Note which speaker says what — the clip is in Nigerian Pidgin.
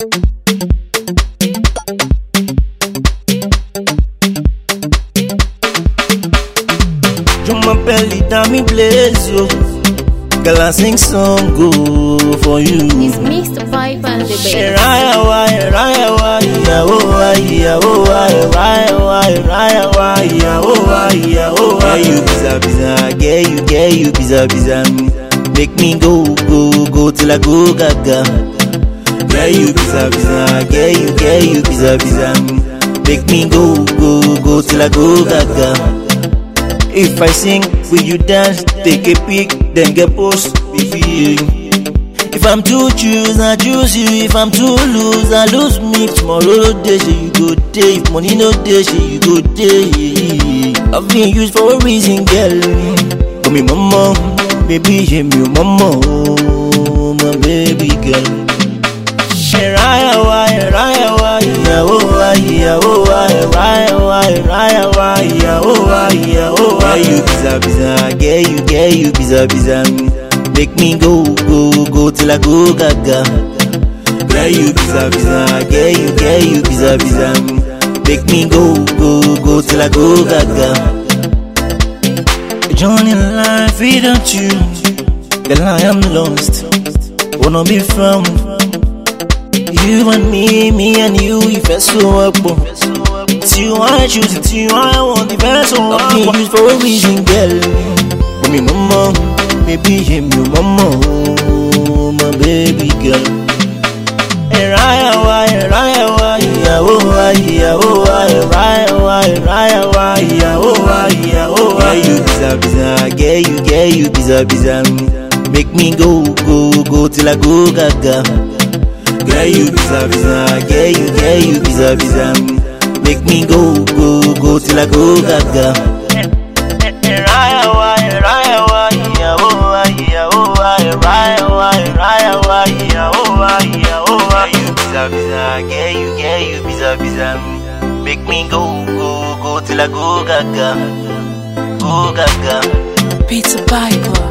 Speaker 1: Jump my belly down me blaze yo. Girl I sing song go for you.
Speaker 2: It's mixed vibe and the bass.
Speaker 1: Raya waya raya waya oh waya oh waya raya waya raya waya oh waya oh waya. Get you biza biza, get you get you biza biza me. Make me go go go till I go gaga. Get you biza biza, get you get you biza biza me. Make me go go go till I go gaga. If I sing, will you dance? Take a pic, then get post, baby. If I'm to choose, I choose you. If I'm to lose, I lose me. Tomorrow day, say you go day. If money no day, say you go day. I've been used for a reason, girl. Call me mama, baby, yeah, me mama, oh, my baby girl. Raya, waya, raya, waya, oh, waya, oh, waya, raya, waya, raya, waya, oh, waya, oh, waya. Get you biza, biza, get you, get you, biza, biza, me. Make me go, go, go till I go gaga. Get you biza, biza, get you, get you, biza, biza, me. Make me go, go, go till I go gaga. Johnny life without you, girl I am lost. Wanna be found. You and me, me and you, ìfẹ́ so ọ̀pọ̀. Tí wọ́n á choose, tí wọ́n á want, ìfẹ́ so ọ̀pọ̀. I've been used for a reason, girl. Omi mọ́mọ́, baby, èmi ò mọ́mọ́, oh, my baby girl. Ẹ̀ráyà wa, ẹ̀ráyà wa, ìyàwó wa, ìyàwó wa, ẹ̀ráyà wa, ẹ̀ráyà wa, ìyàwó wa, ìyàwó wa. Get you biza biza, get you, get you biza biza me. Make me go, go, go till I go gaga. Get you biza biza, get you, get you biza biza me. Make me go, go, go till I go gaga. Raya wa, raya wa, ìyàwó wa, ìyàwó wa, raya wa, raya wa, ìyàwó wa, ìyàwó wa. Get you biza biza, get you, get you biza biza me. Make me go, go, go till I go gaga, go gaga.
Speaker 2: Pizza Bible.